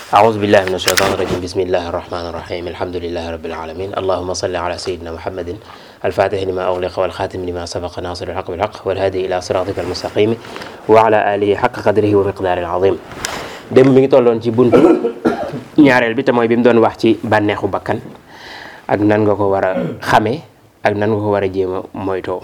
أعوذ بالله من الشيطان الرجيم بسم الله الرحمن الرحيم الحمد لله رب العالمين اللهم صل على سيدنا محمد الفاتح لما أغلق والخاتم لما سبق ناصر الحق بالحق والهادي إلى صراطك المستقيم وعلى آله حق قدره ومقداره العظيم démb mi ngi tolloon ci buntu ñaareel bi te mooy bi mu doon wax ci bànneexu bakkan ak nan nga ko war a xamee ak nan nga ko war a jéem a moytoo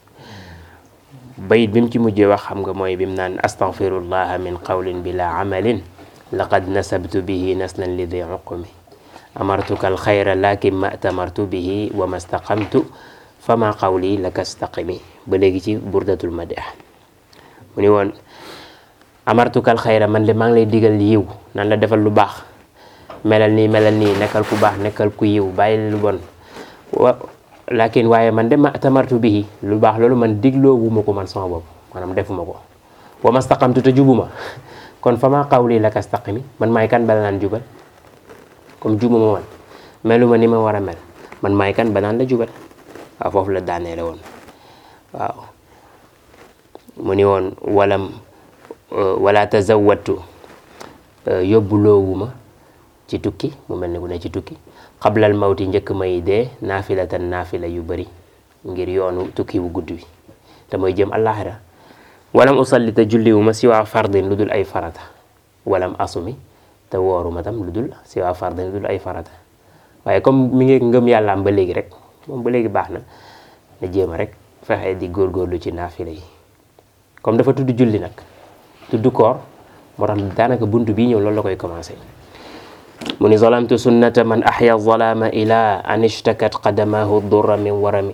bayit bi mu ci mujjee wax xam nga mooy bi mu naan astaghfirullaha min qawlin bila amalin laqad nasabtu bihi naslan li di uqumi amartuka alxayra lakin ma tamartu bihi wa ma staqamtu fama qawli laka staqimi ba léegi ci burdatul madih mu ni woon amartuka alxayra man de maa ngi lay digal yiw nan la defal lu baax melal nii melal nii nekkal ku baax nekkal ku yiw bàyyi lu bon wa lakin waaye man de ma tamartu bihi lu baax loolu man digloowuma ko man sama bopp maanaam defuma ko wa ma staqamtu te jubuma kon fa maa qawli laka staqimi man maay kan bala naan jubal comme jubuma man meluma ni ma war a mel man maay kan ba naan la jubal waaw foofu la daaneele woon waaw mu ni woon walam wala tazawattu yóbbuloowuma ci tukki mu mel ni ku ne ci tukki xablal mawti njëkk may dee naafilatan naafila yu bëri ngir yoonu tukki wu gudd wi te mooy jëm àllaaxira walam usalli te julliwuma si waa fardin lu dul ay farata walam asumi te wooruma tam lu dul si waa fardin lu dul ay farata waaye comme mi ngi ngëm yàllaam ba léegi rek moom ba léegi baax na na jéem a rek fexe di góorgóorlu ci naafila yi comme dafa tudd julli nag tudd koor moo tax daanaka buntu bii ñëw loolu la koy commencé mu ni zalamtu sunnata man ahya zalama ila an ishtakat qadamahu durra min warami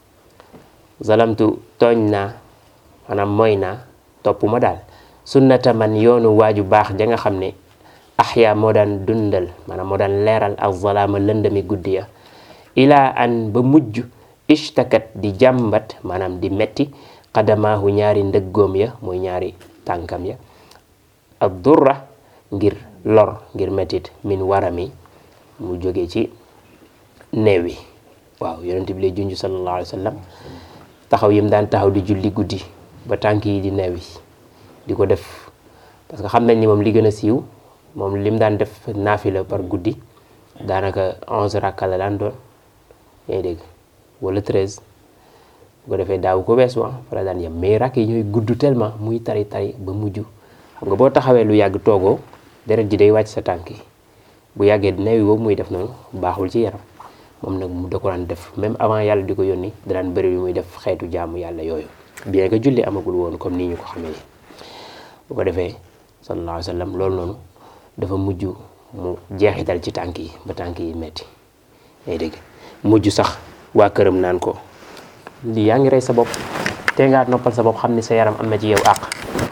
zalamtu tooñ naa maanaam mooy naa topp ma daal sunnata man yoonu waaju baax ja nga xam ne ahya moo daan dundal maanaam moo daan leeral ak zalaama lëndami guddi ya ila an ba mujj ishtakat di jàmbat maanaam di metti qadamaahu ñaari ndëggoom ya mooy ñaari tànkam ya ak durra ngir lor ngir mettit min warami mu jóge ci neew wi waaw yonent bi lay junj sallallahu alayhi wa sallam taxaw yim daan taxaw di julli guddi ba tànk yi di neew yi di ko def parce que xam nañ ni moom li gën a siiw moom lim daan def naafila par guddi daanaka onze rakka la daan doon yaa ngi dégg wala treize bu ko defee daaw ko weesu ah fa la daan yem mais rakk yi ñooy gudd tellement muy tari tari ba mujj xam nga boo taxawee lu yàgg toogoo deret ji day wàcc sa tànk yi bu yàggee neew yi boobu muy def noonu baaxul ci yaram moom nag mu da ko daan def même avant yàlla di ko yónni da daan bëri yu muy def xeetu jaamu yàlla yooyu bien que julli amagul woon comme nii ñu ko xamee ni bu ko defee sallallahu alayhi wa sallam loolu noonu dafa mujj mu jeexital ci tànk yi ba tànk yi metti ngay dégg mujj sax waa këram naan ko lii yaa ngi rey sa bopp te ngaa noppal sa bopp xam ni sa yaram am na ci yow àq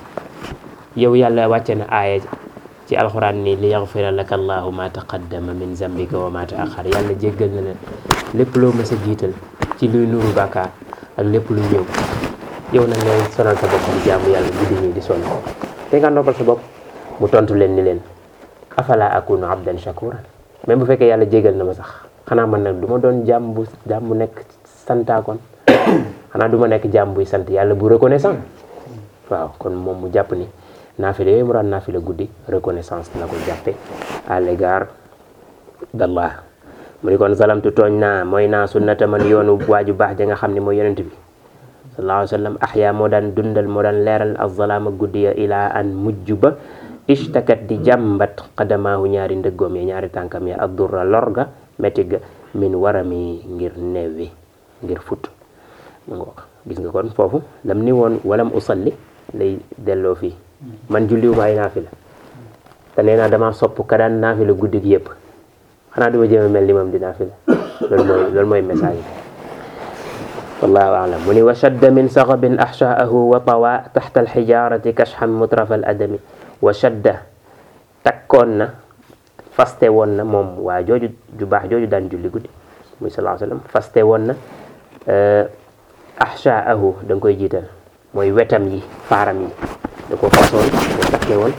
yow yàlla wàcce na aaya ci alxuraan ni li yaxfira laka allahu ma taqaddama min zambika wa ma taaxar yàlla jéggal na leen lépp loo mës a jiital ci luy nuru bàkkaar ak lépp luy ñëw yow nag ngay sonal sa bopp di jaamu yàlla guddi ñi di sonn te nga noppal sa bopp mu tontu leen ni leen afala akunu abdan shakuran même bu fekkee yàlla jégal na ma sax xanaa man nag du ma doon jaam bu jaam bu nekk santaakoon xanaa du ma nekk jaam buy sant yàlla bu reconnaissant waaw kon moom mu jàpp ni naafile yooyu mu daan naafile guddi reconnaissance la ko jàppe à l'égard d'Allah mu ni kon zalamtu tooñ naa mooy naa sunnata man yoonu waaju baax ja nga xam ne mooy yonent bi sallallahu alayhi wa sallam ahya moo daan dundal moo daan leeral azalaama guddi ya ilaa an mujj ba ishtakat di jàmbat qadamaahu ñaari ndëggoom ya ñaari tànkam ya addurra lor ga métti ga min warami ngir neew wi ngir fut mu ngo gis nga kon foofu lam ni woon walam usalli lay delloo fii man julliwuma ay naafila te nee naa dama sopp ka daan naafila guddi gi yëpp xanaa duma jéem a mel ni moom di naafila loolu mooy loolu mooy message bi wallahu alam mu ni wa shadda min saxabin axshaahu wa tawa taxta alxijarati kashxan mutrafa al adami wa shadda takkoon na faste woon na moom waa jooju ju baax jooju daan julli guddi muy sallallahu alayhi wa sallam faste woon na axshaahu da nga koy jiital mooy wetam yi faaram yi da ko façon da takke woon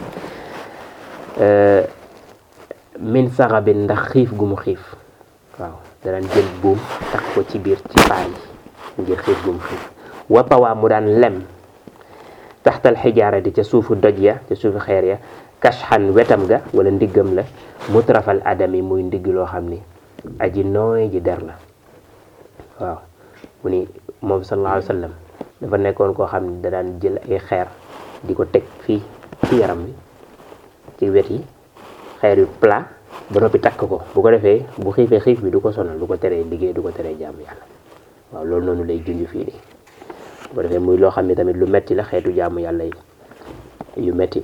min saxabin ndax xiif gu mu xiif waaw da daan jël buum takk ko ci biir ci faar yi ngir xiif gu mu xiif watawaa mu daan lem taxtal xijaara di ca suufu doj ya ca suufu xeer ya kashxan wetam ga wala ndiggam la mutrafal adami muy ndigg loo xam ni aji nooy ji der la waaw mu ni moom sallallahu alayhi wa sallam dafa nekkoon koo xam ne da daan jël ay xeer di ko teg fii ci yaram bi ci wet yi xeer yu plat ba noppi takk ko bu ko defee bu xiifee xiif bi du ko sonal du ko teree liggéey du ko teree jàmm yàlla waaw loolu noonu lay junj fii nii bu ko defee muy loo xam ne tamit lu metti la xeetu jàmm yàlla yi yu metti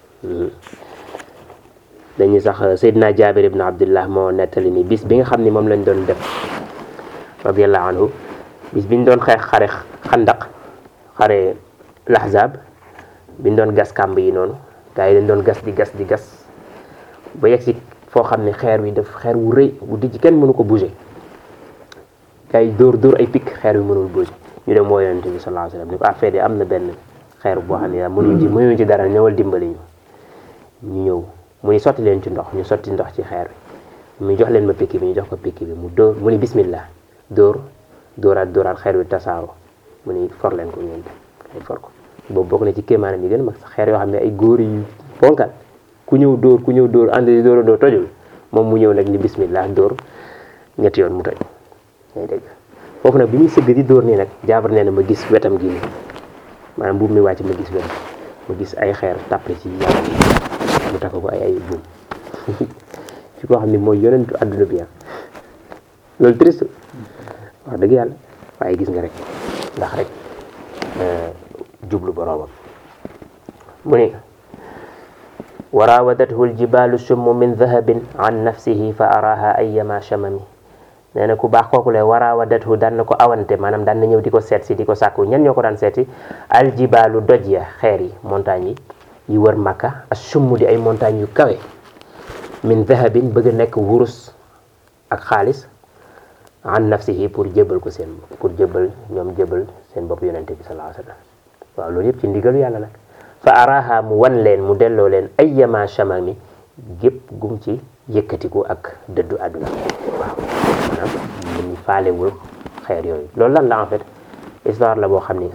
dañuy sax Seydina Jaabir ibn Abdullah moo nettali ni bis bi nga xam ni moom lañ doon def radiallahu anhu bis biñ doon xeex xare xandaq xare lahzab biñ doon gas kàmb yi noonu gars yi dañ doon gas di gas di gas ba yegg si foo xam ne xeer wi daf xeer wu rëy bu dijj kenn mënu ko bouger gars yi dóor dóor ay pikk xeer wi mënul bouger ñu dem woo yonente bi sallallahu alayhi wasallam ni ko ah feede am na benn xeer boo xam ne yaa mënuñ ci mënuñ ci dara ñëwal dimbali ñu ñu ñëw mu ni sotti leen ci ndox ñu sotti ndox ci xeer wi mu jox leen ma pikk bi ñu jox ko pikk bi mu dóor mu ni bismillah dóor dóoraat dóoraat xeer wi tasaaro mu ni for leen ko ngeen ay for ko boobu bokk na ci kéemaanam yi gën a mag sax xeer yoo xam ne ay góor yu ponkal ku ñëw dóor ku ñëw dóor ànd di dóor a dóor tojul moom mu ñëw nag ni bismillah dóor ñetti yoon mu toj ngay dégg foofu nag bi muy sëgg di dóor nii nag jaabar nee na ma gis wetam gi nii maanaam buum mi wàcc ma gis wetam ma gis ay xeer tàppe ci yaram mu takk ko ay ay buum ci koo xam ne mooy yonentu àdduna bi loolu triste wax dëgg yàlla waaye gis nga rek ndax rek jublu boroomam mu ne wa raawadathu aljibalu summu min dahabin an nafsihi fa araha ayyama shamami nee na ku baax kooku le wa raawadathu daan na ko awante maanaam daan na ñëw di ko seet si di ko sàkku ñan ñoo ko daan seeti aljibalu doj ya xeer yi montagne yi yi wër Makka as summ di ay montagne yu kawe min dahabin bëgg a nekk wurus ak xaalis an nafsihi pour jébal ko seen pour jébal ñoom jébal seen bopp yonente bi sallallahu alayhi wa sallam waaw loolu yëpp ci ndigalu yàlla nag fa araha mu wan leen mu delloo leen ayyama shamami gépp gum ci yëkkatiku ak dëddu àdduna waaw maanaam mu faalewul xeer yooyu loolu lan la en fait histoire la boo xam ni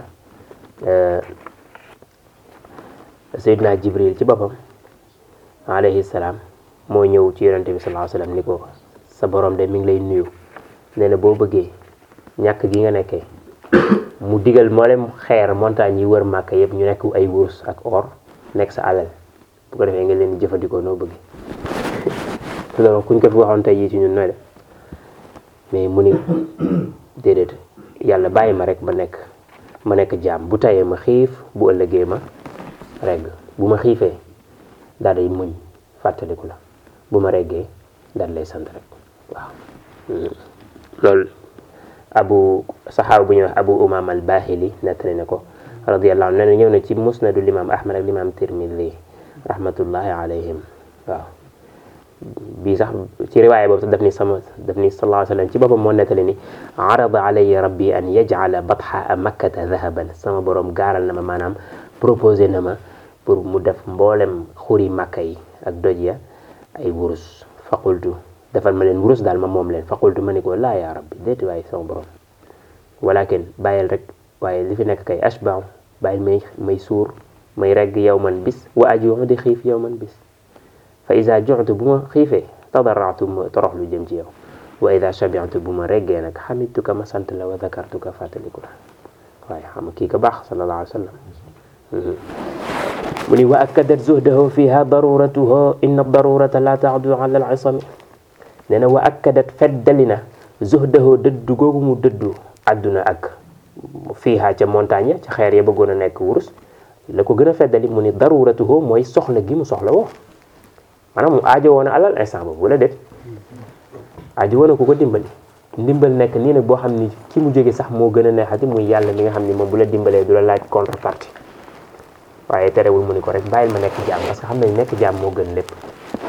Seydina Jibril ci boppam alayhi salaam moo ñëw ci yonente bi sallallahu alayhi wa sallam ni ko sa borom de mi ngi lay nuyu nee na boo bëggee ñàkk gi nga nekkee mu digal mboolem xeer montagne yi wër màkk yëpp ñu nekk ay wurus ak or nekk sa alal bu ko defee nga leen di jëfandikoo noo bëgg loolu kuñ ko fi waxoon tey jii ci ñun nooy def mais mu ni déedéet yàlla bàyyi ma rek ma nekk ma nekk jaam bu tayee ma xiif bu ëllëgee ma regg bu ma xiifee daal day muñ fàttaliku la bu ma reggee daal lay sant rek waaw loolu abu saxaaba bu ñuy wax abu umam al bahili nettali na ko radiyallahu anhu nee na ñëw na ci musnadu limam ahmad ak limam tirmidi rahmatullahi alayhim waaw bii sax ci riwaaya boobu sax daf ni sama daf ni sallallahu alayhi wa sallam ci boppam moo nettali ni arada alayya rabbi an yaj'ala batha makkata dhahaban sama borom gaaral na ma maanaam proposé na ma pour mu def mboolem xuri makka yi ak doj ya ay wurus faqultu defal ma leen wurus daal ma moom leen faqultu ma ni ko laa yaa rabbi déeti waaye sama borom walakin bàyyil rek waaye li fi nekk kay ashbaaw bàyyil may may suur may regg yow man bis wa ajuuxu di xiif yow man bis fa ida juxtu bu ma xiifee tadaratu ma torox lu jëm ci yow wa ida shabiatu bu ma reggee nag xamituka ma sant la wa dakartuka fàttaliku la waaye xam kii ka baax sallallahu alayhi wa sallam mu ni wa akkadat zuhdahu fiha daruratuhu inna darurata la taadu ala al isami nee na wa akkadat feddali na zuhdahu dëddu googu mu dëddu àdduna ak fiiha ca montagne ca xeer ya bëggoon a nekk wurus la ko gën a feddali mu ni daruratuhu mooy soxla gi mu soxla woo maanaam mu aajo woon a alal instant boobu wala déet aajo woon a ku ko dimbali ndimbal nekk nii nag boo xam ni ki mu jóge sax moo gën a neexati muy yàlla mi nga xam ni moom bu la dimbalee du la laaj contrepartie waaye terewul mu ni ko rek bàyyil ma nekk jaam parce que xam nañ nekk jaam moo gën lépp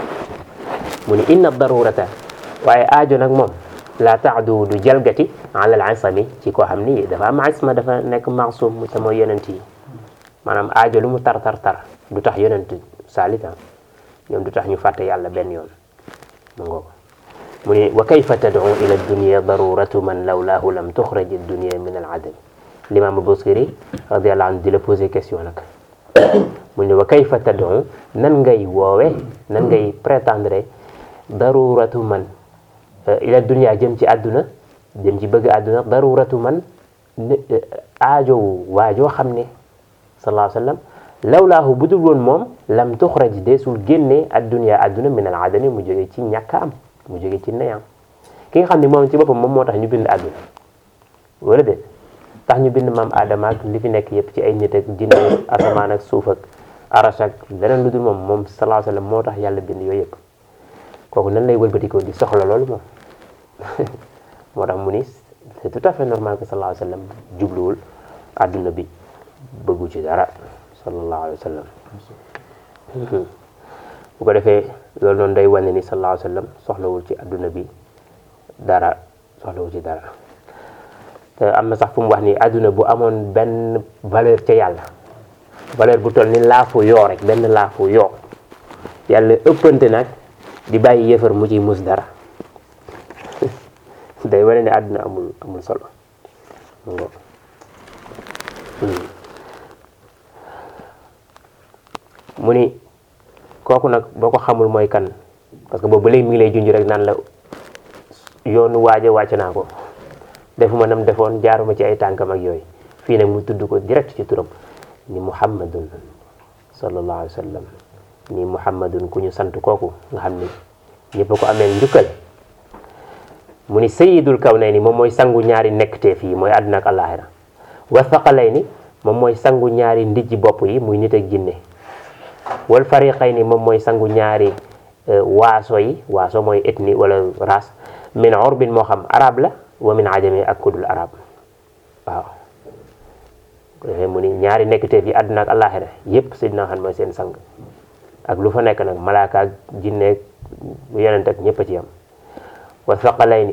mu ni inna darurata waaye aajo nag moom la taadu du jalgati ala al isami ci koo xam ni dafa am isma dafa nekk maasum mu te mooy yonent yi maanaam aajo lu mu tar tar tar du tax yonent saalita ñoom du tax ñu fàtte yàlla benn yoon ma ngoo mu ni wa kayfa tad'u ila dunya daruratu man lawlaahu lam tuxraj dunya min al adam l'imam Busiri radiyallahu anhu di la poser question nag mu ne wa kayfa tad'u nan ngay woowe nan ngay prétendre daruratu man ila dunya jëm ci àdduna jëm ci bëgg àdduna daruratu man aajowu waajoo xam ne sallallahu alayhi wa sallam lawlaahu bu dul woon moom lam tuxraj deesul génne addunya àdduna min al adami mu jóge ci ñàkk am mu jóge ci nayam ki nga xam ne moom ci boppam moom moo tax ñu bind àdduna wala déet tax ñu bind maam Adama ak li fi nekk yëpp ci ay nit ak jinne asamaan ak suuf ak arash ak leneen lu dul moom moom sallallahu alayhi wa sallam moo tax yàlla bind yooyu yëpp kooku nan lay wëlbatikoo di soxla loolu moom moo tax mu ni c'est tout à fait normal que sallallahu alayhi wa sallam jubluwul àdduna bi bëggu ci dara sallallahu alayhi wa sallam bu ko defee loolu noonu day wane ni sallallahu alayhi wa sallam soxlawul ci àdduna bi dara soxlawul ci dara te am na sax fu mu wax ni àdduna bu amoon benn valeur ca yàlla valeur bu toll ni laafu yoo rek benn laafu yoo yàlla ëppante nag di bàyyi yëfar mu ciy mus dara day wane ne àdduna amul amul solo mu ni kooku nag boo ko xamul mooy kan parce que boobu ba léegi mi ngi lay junj rek naan la yoonu waaja wàcc naa ko defuma nam defoon jaaruma ci ay tànkam ak yooyu fii nag mu tudd ko direct ci turam ni muhammadun sallallahu alayhi wa sallam ni muhammadun ku ñu sant kooku nga xam ni ñëpp ko amee njukkal mu ni sayidul kawnayni moom mooy sangu ñaari nekkteef yi mooy àdduna ak àllaaxira wa thaqalayni moom mooy sangu ñaari ndijji bopp yi muy nit ak jinne wal fariqayni moom mooy sangu ñaari waaso yi waaso mooy ethnie wala race min urbin moo xam arab la wa min ajami ak kudul arab waaw defee mu ni ñaari nekkteef yi àdduna ak àllaaxira yépp Seydina xam mooy seen sang ak lu fa nekk nag malaaka ak jinne yonent ak ñëpp a ci yam wa thaqalayni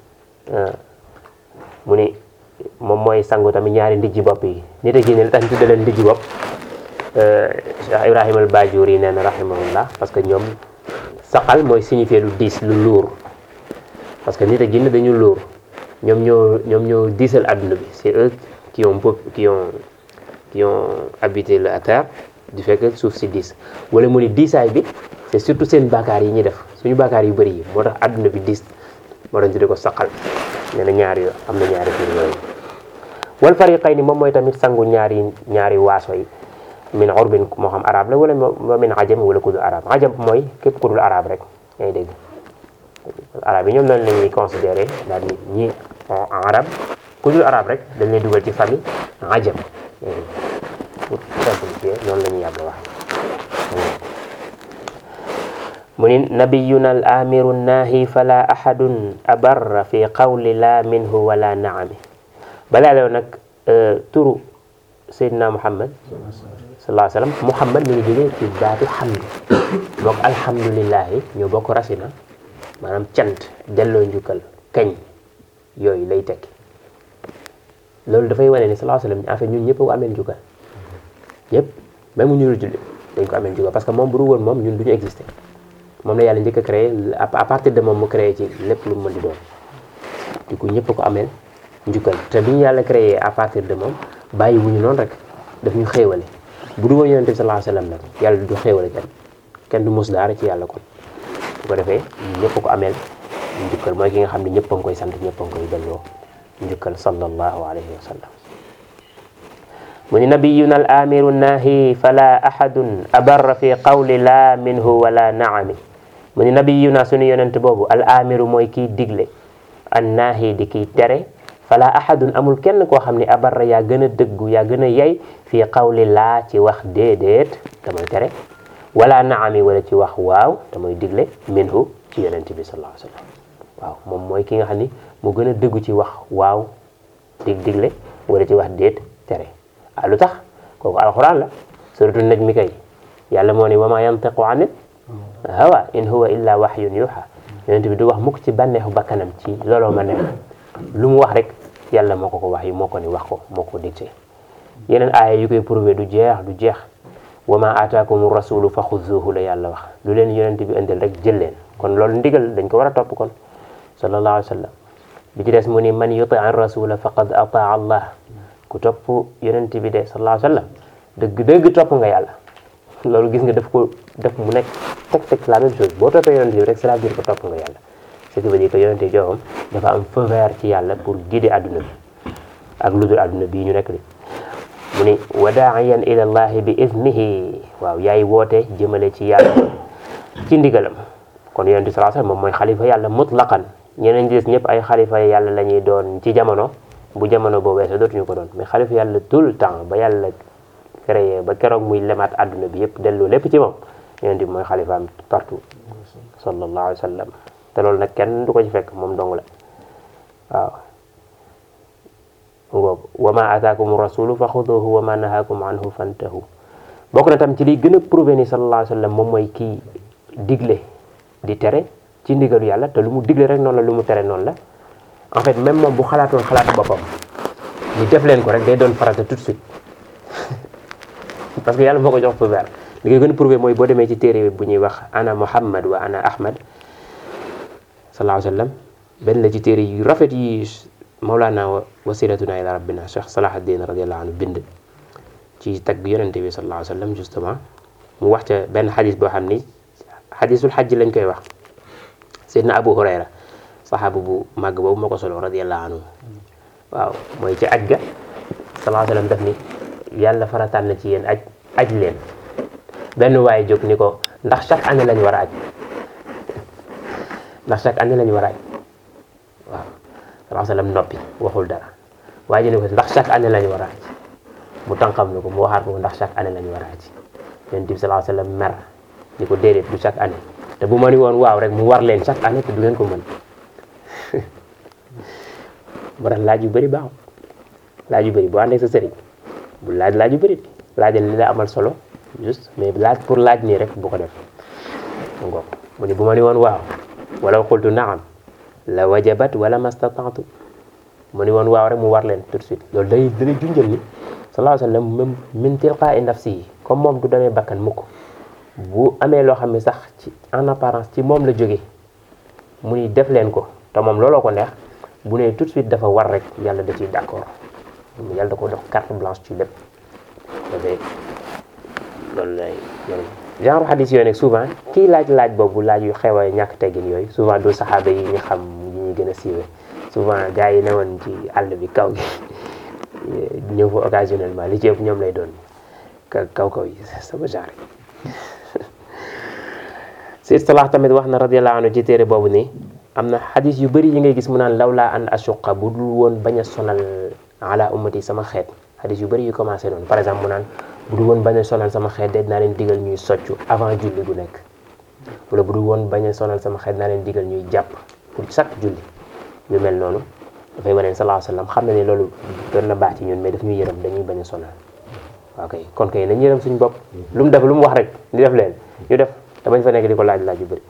mu ni moom mooy sangu tamit ñaari ndijji bopp yi nit a jinne li tax ñu tudde leen ndijji bopp Cheikh Ibrahima al Bajuri nee na rahimahullah parce que ñoom saqal mooy signifier lu diis lu luur parce que nit a jinne dañu luur ñoom ñoo ñoom ñoo diisal àdduna bi c'est eux qui ont qui ont qui ont habité la terre du fait que suuf si diis wala mu ni diisaay bi c'est surtout seen baakaar yi ñuy def suñu baakaar yu bëri yi moo tax àdduna bi diis moo tax ñu tudde ko saqal nee na ñaari yo am na ñaari fir yooyu wal fariqayni moom mooy tamit sangu ñaari ñaari waaso yi min urbin moo xam arab la wala moo min ajam wala ku dul arab ajam mooy képp ku dul arab rek yaa ngi dégg arab yi ñoom noonu la ñuy considéré daal ni ñi arab ku dul arab rek dañ lay dugal ci famille ajam pour simplifier noonu la ñuy yàgg wax mu ni nabiyuna al amiru naahi fala ahadun abarra fi qawli la minhu wala naami balaa loolu nag turu Seydina Muhammad sallallahu alayhi wa sallam Muhammad mi ngi jógee ci baatu hamd boog alhamdulillahi ñoo bokk rasina maanaam cant delloo njukkal kañ yooyu lay tekki loolu dafay wane ni sallallahu alayhi wa sallam en fait ñun ñëpp ko amee njukkal ñëpp même ñu dul julli dañ ko amee njukkal parce que moom bu dul woon moom ñun du ñu existé moom la yàlla njëkk a créé à partir de moom mu créé ci lépp lu mu mën di doon du coup ñëpp ko amee njukkal te bi ñu yàlla créé à partir de moom bàyyi wuñu noonu rek daf ñu xéewale bu dul woon yonent bi sallallahu alayhi wa sallam nag yàlla du xéewale kenn kenn du mos daara ci yàlla kon bu ko defee ñëpp ko ameel njukkal mooy ki nga xam ne ñëpp a ngi koy sant ñëpp a ngi koy delloo njukkal sallallahu alayhi wa sallam mu ni nabiyuna al amiru naahi fala ahadun abarra fi qawli la minhu wala naami mu ni nabiyuna sunu yonent boobu al amiru mooy kiy digle an naahi di kiy tere fala ahadun amul kenn koo xam ne abarra yaa gën a dëggu yaa gën a yey fii qawli laa ci wax déedéet te mooy tere wala naami wala ci wax waaw te mooy digle minhu ci yonent bi sallallahu alayhi wa sallam waaw moom mooy ki nga xam ni mu gën a dëggu ci wax waaw dig digle wala ci wax déet tere ah lu tax kooku alquran la suratu najmi kay yàlla moo ni wa ma yantiqu anil hawa in huwa illa wahyun yuha yonent bi du wax mukk ci bànneexu bakkanam ci looloo ma neex lu mu wax rek yàlla moo ko ko wax yi moo ko ni wax ko moo ko dicté yeneen aaya yu koy prouvé du jeex du jeex wa ma aataakum rasulu fa xuzuhu la yàlla wax lu leen yonent bi indil rek jël leen kon loolu ndigal dañ ko war a topp kon sallallahu alayhi wa sallam bi ci des mu ni man yuti an rasula faqad ataa allah ku topp yonent bi de sallallahu alayhi wa sallam dëgg dëgg topp nga yàlla loolu gis nga daf ko def mu nekk teg teg la même chose boo toppee yonente bi rek cela veut dire que topp nga yàlla ce qui veut dire que yonente joxam dafa am feu vert ci yàlla pour guider adduna bi ak lu dul adduna bii ñu nekk li mu ni wa daaiyan ila llahi bi iznihi waaw yaay woote jëmale ci yàlla ci ndigalam kon yonente sallallahu alayhi wasallam moom mooy xalifa yàlla mutlaqan ñeneen ñi des ñëpp ay xalifa yàlla la ñuy doon ci jamono bu jamono boo weesoo dootuñu ko doon mais xalifa yàlla tout le temps ba yàlla créé ba keroog muy lemaat adduna bi yëpp delloo lépp ci moom yonente bi mooy xalifaam partout sallallahu alayhi wa sallam te loolu nag kenn du ko ci fekk moom dong la waaw ngoob wa ma ataakum rasulu fa xuduhu wa ma nahakum anhu fantahu bokk na tam ci liy gën a prouvé ni sallallahu alayhi wa sallam moom mooy kii digle di tere ci ndigalu yàlla te lu mu digle rek noonu la lu mu tere noonu la en fait même moom bu xalaatoon xalaatu boppam ni def leen ko rek day doon farata tout de suite parce que yàlla moo ko jox feu vert li koy gën a prouvé mooy boo demee ci téere bu ñuy wax ana muhammad wa ana ahmad sallallahu alayhi wa sallam benn la ci téere yu rafet yi mawlaana wasilatuna ila rabbina cheikh salahuddin radiallahu anhu bind ci tagg yonente bi sallallahu alayhi wa sallam justement mu wax ca benn xadis boo xam ni xadisul xajj lañ koy wax seydna abu hurayra saxaaba bu màgg boobu moo ko solo radiallahu anhu waaw mooy ci aj ga sallallahu alayhi wa sallam daf ni yàlla farataan na ci yéen aj aj leen benn waaye jóg ni ko ndax chaque année lañ war a aj ndax chaque année lañ war a aj waaw sallallahu alayhi wa sallam noppi waxul dara waaye ji ni ko ndax chaque année lañ war a aj mu tànqam ni ko mu waxaat ko ndax chaque année lañ war a aj yonent bi sallallahu alayhi wa sallam mer ni ko déedéet du chaque année te bu ma ni woon waaw rek mu war leen chaque année te du ngeen ko mën moo tax laaj yu bëri baaxul laaj yu bëri boo àndee sa sëriñ bu laaj laaj yu bëri laajal li la amal solo juste mais laaj pour laaj nii rek bu ko def ngoog mu ni bu ma ni woon waaw wala qultu naam la wajabat wala mastataatu mu ni woon waaw rek mu war leen tout de suite loolu day dalay junjal ni sallallahu alayhi wa sallam même min tilqaa'i nafsihi comme moom du demee bakkan mukk bu amee loo xam ne sax ci en apparence ci moom la jóge mu ni def leen ko te moom looloo ko neex bu ne tout de suite dafa war rek yàlla da ciy d'accord yàlla da ko dox carte blanche ci lépp dafay loolu lay genre xadis yooyu nag souvent kii laaj laaj boobu laaj yu xew a ñàkk teggin yooyu souvent du saxaaba yi ñu xam yi ñuy gën a siiwee souvent gars yi newoon ci àll bi kaw gi ñëw fa occasionnellement li ci ëpp ñoom lay doon kaw kaw yi sama genre Sayyid Salah tamit wax na radiyallahu anhu ci téere boobu ni am na xadis yu bëri yi ngay gis mu naan lawlaa an ashuqa bu dul woon bañ a sonal ala ummati sama xeet xadis yu bëri yu commencé noonu par exemple mu naan bu dul woon bañ a sonal sama xeet de naa leen digal ñuy soccu avant julli gu nekk wala bu dul woon bañ a sonal sama xeet naa leen digal ñuy jàpp pour chaque julli yu mel noonu dafay wane sallallahu alayhi wasallam xam na ne loolu doon na baax ci ñun mais daf ñuy yërëm dañuy bañ a sonal waaw kay kon kay nañ yërëm suñu bopp lu mu def lu mu wax rek di def leen ñu def te bañ fa nekk di ko laaj laaj yu bëri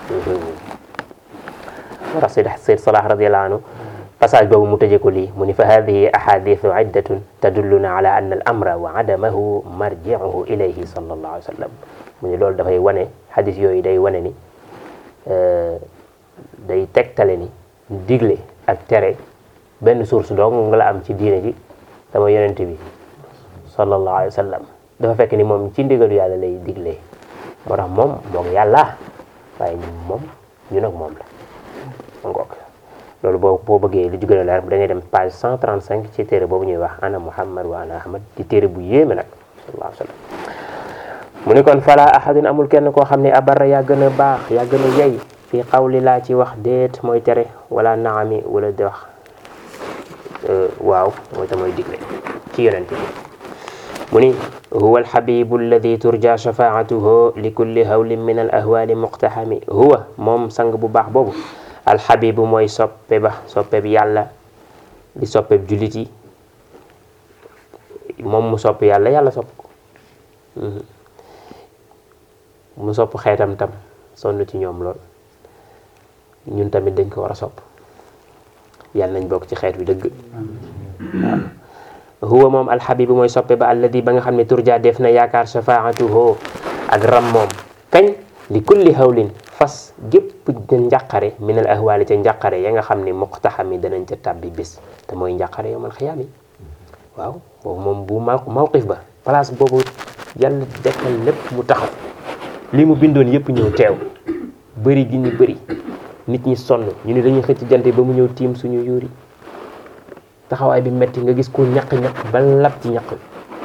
moo tax Seyd Seyd Salah radiyallahu anhu passage boobu mu tëjee ko lii mu ni fa hadihi ahadithu iddatun tadulluna ala anna al amra wa adamahu marji'uhu ilayhi sallallahu alayhi wa sallam mu ni loolu dafay wane hadis yooyu day wane ni day tegtale ni digle ak tere benn source dong nga la am ci diine ji dama yonent bi sallallahu alayhi wa sallam dafa fekk ni moom ci ndigalu yàlla lay diglee moo tax moom moog yàlla waaye ñun moom ñu nag moom la ngoog loolu boo boo bëggee li gën a leer da ngay dem page 135 ci téere boobu ñuy wax ana muhammad wa ana ahmad di téere bu yéeme nag sallallahu alayhi wa sallam mu ni kon fala ahadun amul kenn koo xam ne abarra yaa gën a baax yaa gën a yey fii xawli laa ci wax déet mooy tere wala naami wala di wax waaw mooy ta mooy digle ci yonent bi mu ni huwa alxabibu alladi turja shafaatuhu li kulli hawlin min al ahwali muqtaxami huwa moom sang bu baax boobu alxabibu mooy soppe ba soppe bi yàlla di soppe bi jullit yi moom mu sopp yàlla yàlla sopp ko mu sopp xeetam tam sonn ci ñoom lool ñun tamit dañ ko war a sopp yàlla nañ bokk ci xeet wi dëgg waaw huwa moom alxabibu mooy soppe ba alladi ba nga xam ne turja def na yaakaar shafaatuhu ak ram moom kañ li kulli hawlin fas gépp da njàqare min al ahwaali ca njàqare ya nga xam ne muqtaxami danañ ca tàbbi bis te mooy njàqare yowmal xiyaam yi waaw boobu moom bu ma mawqif ba place boobu yàlla dekkal lépp mu taxaw li mu bindoon yëpp ñëw teew bëri gi ñu bëri nit ñi sonn ñu ni dañuy xëcc jant ba mu ñëw tiim suñu yuuri taxawaay bi metti nga gis ko ñaq-ñaq ba lab ci ñaq bi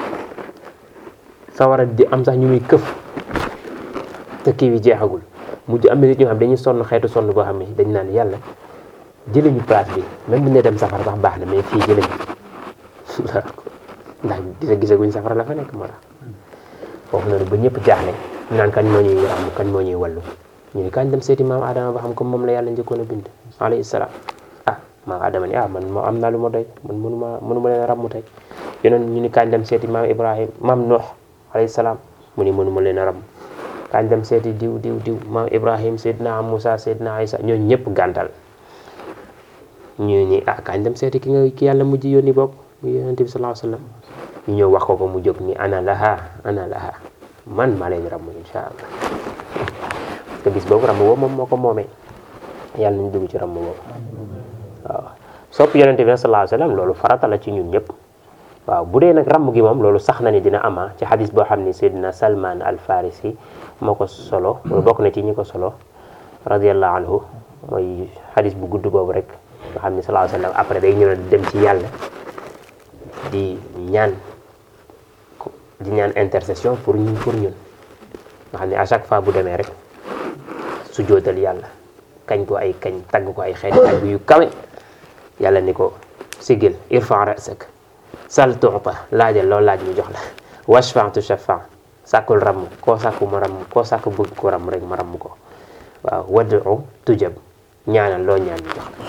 sawara di am sax ñu muy këf te kii bi jeexagul mujj am na nit ñoo xam dañuy sonn xeetu sonn boo xam ne dañ naan yàlla jëlee ñu place bi même bu ne dem safara sax baax na mais fii jëlee ñu ndax gisa gisaguñ safara la fa nekk moo tax foofu noonu ba ñëpp jaaxle ñu naan kañ moo ñuy ràmm kañ moo ñuy wallu ñu ni kañ dem seeti maam Adama ba xam comme moom la yàlla njëkkoon a bind alayhi salaam ah maam Adama ni ah man moo am naa lu ma doy man mënu ma mënu ma leen a ràmm tey yeneen ñu ni kañ dem seeti maam Ibrahim maam Nuux alayhi salaam mu ni mënu ma leen a ràmm kañ dem seeti diw diw diw maam Ibrahim Seydina Moussa Seydina Isa ñooñu ñëpp gàntal ñu ni ah kañ dem seeti ki nga ki yàlla mujj yónni bopp mu yonente bi sallallahu alayhi wasallam ñu ñëw wax ko ko mu jóg ni ana laha ana laha man maa leen ràmm insha allah parce que bis boobu ràmm boobu moom moo ko moomee yàlla nañ dugg ci ràmm boobu waaw sopp yonente bi sallallahu alayhi wasallam loolu farata la ci ñun ñëpp waaw bu dee nag ràmm gi moom loolu sax na ni dina ama ci xadis boo xam ni Seydina Salman al Farisi moo ko solo loolu bokk na ci ñi ko solo radiallahu anhu mooy xadis bu gudd boobu rek nga xam ni sallallahu alayhi wasallam après day ñëw dem ci yàlla di ñaan di ñaan intercession pour ñun pour ñun nga xam ne à chaque fois bu demee rek su jootal yàlla kañ ko ay kañ tagg ko ay xeeti tagg yu kawe yàlla ni ko sigil irfa rasak sal tuuta laajal loolu laaj ñu jox la washfa tu shafa sàkkul ramm koo sàkku ma ramm koo sàkku bëgg ko ramm rek ma ramm ko waaw wadu tujab ñaanal loo ñaan ñu jox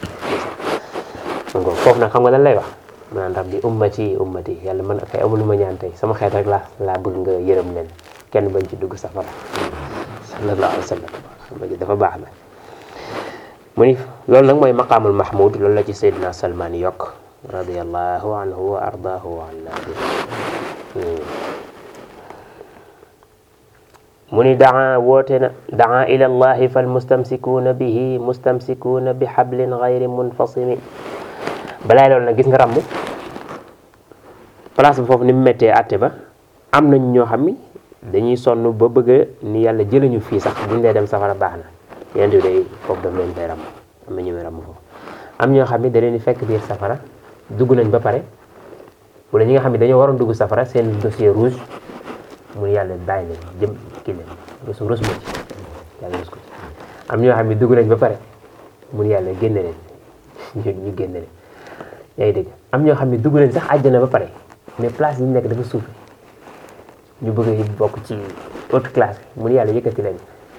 la ngo foofu nag xam nga lan lay wax ma naan rabbi ummati ummati yàlla man kay amul lu ma ñaan tey sama xeet rek laa laa bëgg nga yërëm leen kenn bañ ci dugg safara sallallahu alayhi wa sallam xam nga dafa baax la mu ni loolu nag mooy maqaamul mahmud loolu la ci Seydina Salman yokk radiallahu anhu wa ardaahu wa anna bi mu ni daa woote na daa ila allahi fal mustamsikuuna bihi mustamsikuuna bi hablin gayri munfasimi balaay loolu nag gis nga ràmm place ba foofu ni mu méttee àtte ba am nañ ñoo xam ni dañuy sonn ba bëgg ni yàlla jëlañu fii sax buñ dee dem safara baax na yent bi day foofu daf leen fay ràmm am na ñu muy ràmm foofu am ñoo xam ni da leen di fekk biir safara dugg nañ ba pare wala ñi nga xam ne dañoo waroon dugg safara seen dossier rouge mu yàlla bàyyi leen jëm kii leen rus rus ma ci yàlla rus ko ci am ñoo xam ne dugg nañ ba pare mun yàlla génne leen ñu ñu génne leen yaa ngi dégg am ñoo xam ne dugg nañ sax àjjana ba pare mais place yi ñu nekk dafa suufe ñu bëgg a bokk ci haute classe mun yàlla yëkkati leen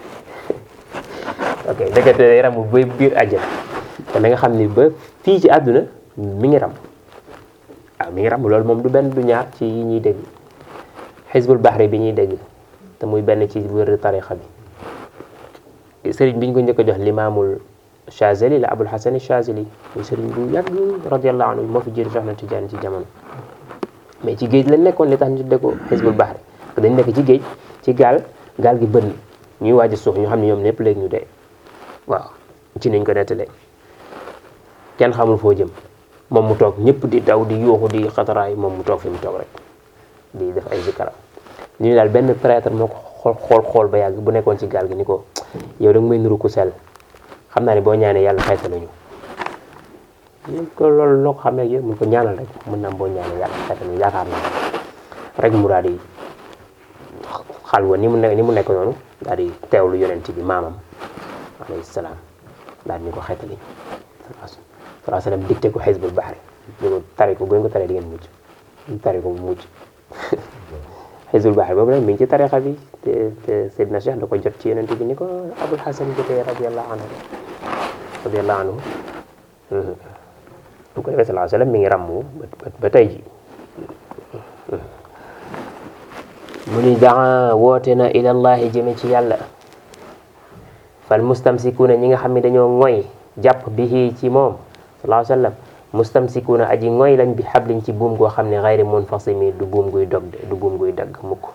ok ndekete day ram ba biir àjjana kon da nga xam ni ba fii ci àdduna mi ngi ram waaw mi ngi ram loolu moom du benn du ñaar ci yi ñuy dégg xisbul bahri bi ñuy dégg te muy benn ci wër tarixa bi sëriñ bi ñu ko njëkk a jox limaamul Chazeli la Abul Hasan Chazeli muy sëriñ bu yàgg radiallahu anhu moo fi jiitu Cheikh na Tidiane ci jamono mais ci géej lañ nekkoon li tax ñu tuddee ko xisbul bahri dañ nekk ci géej ci gaal gaal gi bënn ñuy waaj a suux ñu xam ne ñoom ñëpp léegi ñu dee waaw ci niñ ko nettalee kenn xamul foo jëm moom mu toog ñëpp di daw di yuuxu di xataraay moom mu toog fi mu toog rek di def ay zikara ñu daal benn prêtre moo ko xool xool xool ba yàgg bu nekkoon ci gaal gi ni ko yow da nga may nuru ku sell xam naa ne boo ñaanee yàlla xeeta nañu ñu ko loolu loo ko xamee ak yow mun ko ñaanal rek mën naa boo ñaanee yàlla xeeta nañu yaakaar naa rek mu daal di xalwa ni mu nekk ni mu nekk noonu daal di teewlu yonent bi maamam alayhi salaam daal di ñu ko xeetali salaa sallam dicté ko xisbul bahri di ko tari ko bu ngeen ko taree di ngeen mucc ñu tari ko mu mucc xisbul bahri boobu nag mi ngi ci tarixa bi te te Seydina Cheikh da ko jot ci yonent bi ni ko Abul Hasan jotee radiallahu anhu radiallahu anhu bu ko defee salaa sallam mi ngi ràmmu ba tey ji mu ni daa woote na ilallahi jëme ci yàlla fal mustamsikuuna ñi nga xam ne dañoo ngoy jàpp bihi ci moom sallallahu alayhi wa sallam mustamsikuuna aji ngoy lañ bi xabliñ ci buum goo xam ne xayri munfasimi du buum guy dog de du buum guy dagg mukk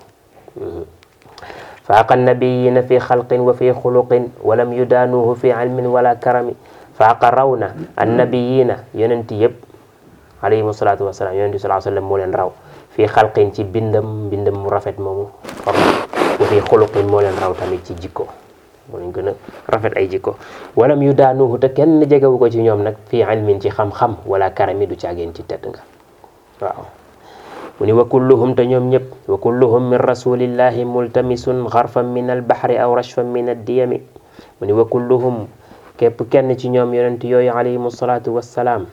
faaqa nabiyina fi xalqin wa fi xuluqin walam yudaanuhu fi ilmin wala karami faaqa raw na annabiyina yonenti yëpp alayhim salaatu wasalaam yonenti sallallahu alayhi wa sallam moo leen raw fii xalqin ci bindam bindam mu rafet moomu xor wa fii xuluqin moo leen raw tamit ci jikko moo leen gën a rafet ay jikko walam yu daanuhu te kenn jegewu ko ci ñoom nag fii ilmin ci xam-xam wala karami du caageen ci tedd nga waaw mu ni wa kulluhum te ñoom ñëpp wa kulluhum min rasulillahi multamisun xarfan min albahri aw rashfan min addiyami mu ni wa kulluhum képp kenn ci ñoom yonent yooyu alayhim salaatu wassalaam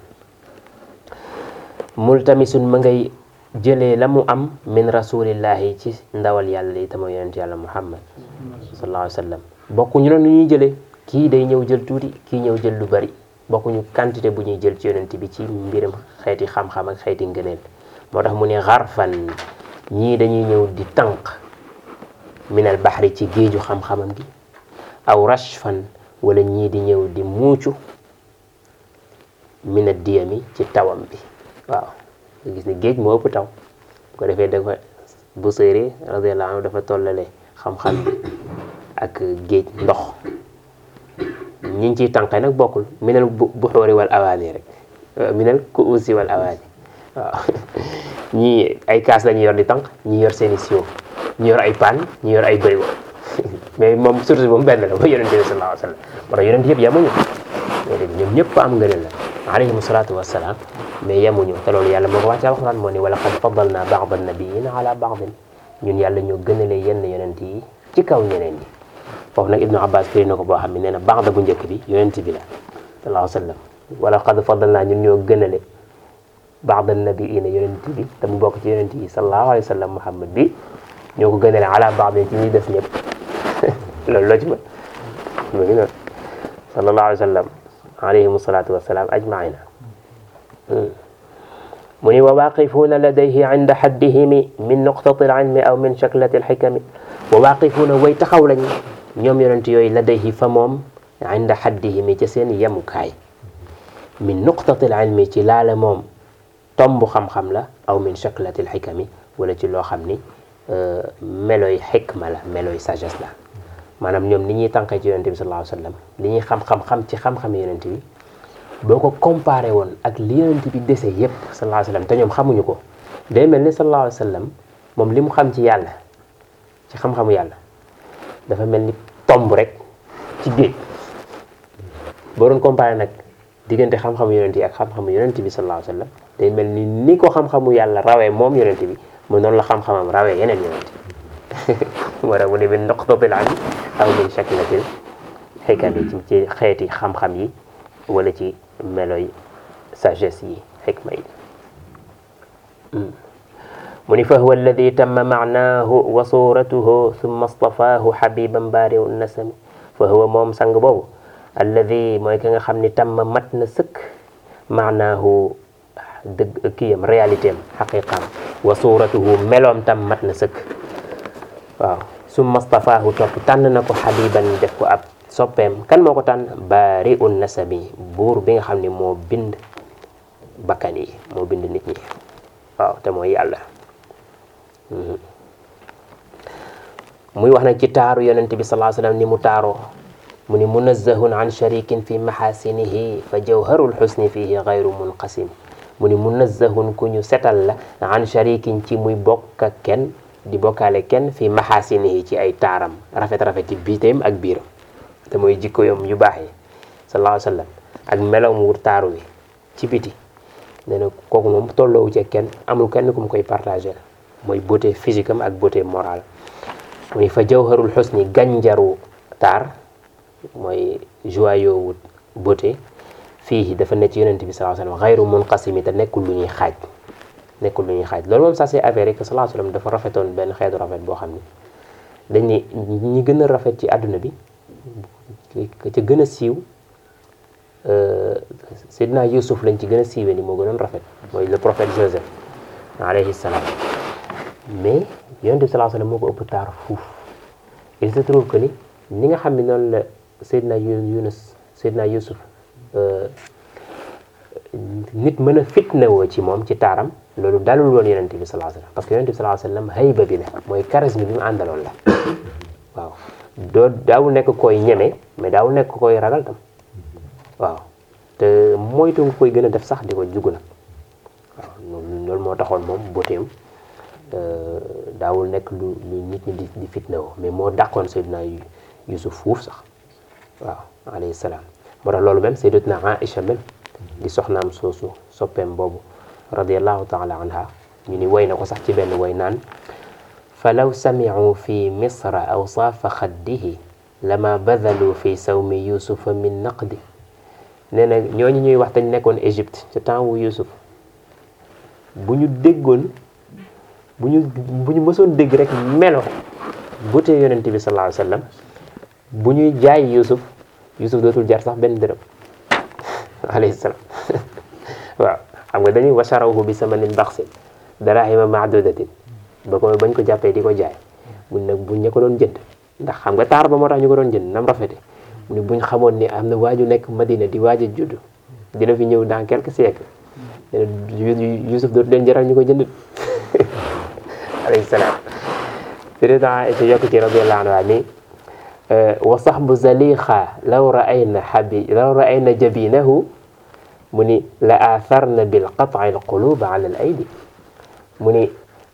multamisun ma ngay jëlee la mu am min rasulillahi ci ndawal yàlla li tama yonent yàlla muhammad sallallahu alayhi wa sallam bokkuñu noonu ñuy jëlee kii day ñëw jël tuuti kii ñëw jël lu bari bokkuñu quantité bu ñuy jël ci yonent bi ci mbiram xeeti xam-xam ak xeeti ngëneel moo tax mu ne xarfan ñii dañuy ñëw di tànq minal baxri ci géeju xam-xamam gi aw rashfan wala ñii di ñëw di muucu mina diyami ci tawam bi waaw nga gis ni géej moo ëpp taw bu ko defee dafa bu séeré radiallahu anhu dafa tollale xam-xam bi ak géej ndox ñi ciy tànqee nag bokkul minal buxoori wal awaani rek minal kuusi wal awaani waaw ñii ay kaas lañu yor di tànq ñi yor seeni siwo ñi yor ay paan ñi yor ay bërigo mais moom surtout moom benn la mooy yonente bi sallallahu alayhi wa sallam moo tax yonent yëpp yemuñu ñoom ñëpp am ngëneel la alayhim salaatu wassalaam mais yemuñu te loolu yàlla moo ko wax ci alxuraan moo ni wala qad faddalna ba'da nabiyina ala ba'din ñun yàlla ñoo gënale yenn yonent yi ci kaw ñeneen ñi foofu nag ibnu abbas firi na ko boo xam ne nee na ba'da bu njëkk bi yonent bi la sallallahu alayhi wa sallam wala qad faddalna ñun ñoo gënale ba'da nabiyina yonent bi te mu bokk ci yonent yi sallallahu alayhi wa sallam muhammad bi ñoo ko gënale ala ba'din ci ñuy des ñëpp loolu loo ci mën mu ngi noonu sallallahu alayhi wa sallam alayhim salaatu wassalaam ajmaina mu ni wa waaqifuuna ladayhi inda haddihimi min nuqtati alilmi aw min shaklati alxikami wa waaqifuuna way taxaw lañ ñoom yonent yooyu ladayhi fa moom inda haddihimi ca seen yemukaay min nuqtati alilmi ci laala moom tomb xam-xam la aw min shaklati alxikami wala ci loo xam ni meloy xikma la meloy sagesse la maanaam ñoom ni ñuy tànqee ci yonent bi sallallahu alayhi wa sallam li ñuy xam-xam-xam ci xam-xam yonent bi boo ko comparé woon ak li yonent bi dese yépp sallallahu alayhi wa sallam te ñoom xamuñu ko day mel ni sallallahu alayhi wa sallam moom li mu xam ci yàlla ci xam-xamu yàlla dafa mel ni tomb rek ci géej boo doon comparé nag diggante xam-xamu yonent yi ak xam-xamu yonent bi sallallahu alayhi wa sallam day mel ni ni ko xam-xamu yàlla rawee moom yonent bi mu noonu la xam-xamam rawee yeneen yonent moo tax mu ne min nuqtatil ilmi aw min shaklatil xikam yi ci xeeti xam-xam yi wala ci meloy sagesse yi xikma yi mu ni fa huwa alladi tamma maanaahu wa suratuhu summa stafaahu xabiban baariu nasami fa huwa moom sang boobu alladi mooy ki nga xam ni tamma mat na sëkk maanaahu dëgg kiyam réalité am xaqiqaam wa suratuhu meloom tam mat na sëkk waaw summa stafaahu topp tànn na ko xabiban def ko ab soppeem kan moo ko tànn baari un nasabi buur bi nga xam ne moo bind bakkan yi moo bind nit ñi waaw te mooy yàlla muy wax nag ci taaru yonent bi sallallahu alayhi wasallam ni mu taaroo mu ni munazzahun an sharikin fi mahasinihi fa jawharul xusni fihi gayru munqasim mu ni munazzahun ku ñu setal la an sharikin ci muy bokk ak kenn di bokkaale kenn fi mahasinihi ci ay taaram rafet-rafet ci biiteem ak biiram te mooy jikko yom yu baax yi sallallahu alayhi wa sallam ak melow mu taaru wi ci biti nee na kooku moom tolloowu ci kenn amul kenn ku mu koy partagé mooy beauté physique am ak beauté morale mu ni fa jawharul xusni gànjaru taar mooy joyau wu beauté fii dafa nekk ci yonent bi sallallahu alayhi wa sallam xayru munqasimi te nekkul lu ñuy xaaj nekkul lu ñuy xaaj loolu moom ça c'est avéré que sallallahu alayhi wa sallam dafa rafetoon benn xeetu rafet boo xam ne dañ ni ñi gën a rafet ci àdduna bi ca gën a siiw Seydina Yusuf lañ ci gën a siiwee ni moo gënoon rafet mooy le prophète Joseph alayhi salaam mais yonent bi sallallahu alayhi wa sallam moo ko ëpp taar fuuf il se trouve que ni ni nga xam ne noonu la Seydina Yunus Seydina Yusuf nit mën a fitnawoo ci moom ci taaram loolu dalul woon yonent bi sallallahu alayhi wa sallam parce que yonent bi sallallahu alayhi wa sallam hayba bi la mooy charisme bi mu àndaloon la waaw doo daawul nekk koy ñeme mais daawul nekk koy ragal tam waaw te moytu nga koy gën a def sax di ko jugu nag waaw loolu moo taxoon moom boteem daawul nekk lu lu nit ñi di di fitnawoo mais moo dàqoon Seydina Yusuf fuuf sax waaw alayhi salaam moo tax loolu même Sayyidatuna Aïcha même di soxnaam soosu soppeem boobu radiallahu taala anha ñu ni woy na ko sax ci benn woy naan falaw samicuu fi misra awsaafa xaddihi lama badalu fi sawmi yusufa min naqdi nee na ñooñu ñuy wax dañ nekkoon Égypte ca temps wu Yusuf bu ñu déggoon bu ñu bu ñu mësoon dégg rek melo bu tee yonent bi sallallahu alayhi wa sallam bu ñuy jaay Yusuf Yusuf dootul jar sax benn dërëm alayhi salaam waaw xam nga dañuy washarawhu bi samanin baxsin darahima maadudatin ba ko bañ ko jàppee di ko jaay buñ nag buñ ña ko doon jënd ndax xam nga taar ba moo tax ñu ko doon jënd nam rafete mu ne buñ xamoon ni am na waaju nekk Madina di waaj a judd dina fi ñëw dans quelques siècles Yusuf dootu leen jaral ñu ko jënd alayhi salaam président Aïcha yokk ci radiyallahu anha ni wa sahbu zalixa law raayna habi law raayna jabinahu mu ni la atharna bil qat'i al quluba ala al aydi mu ni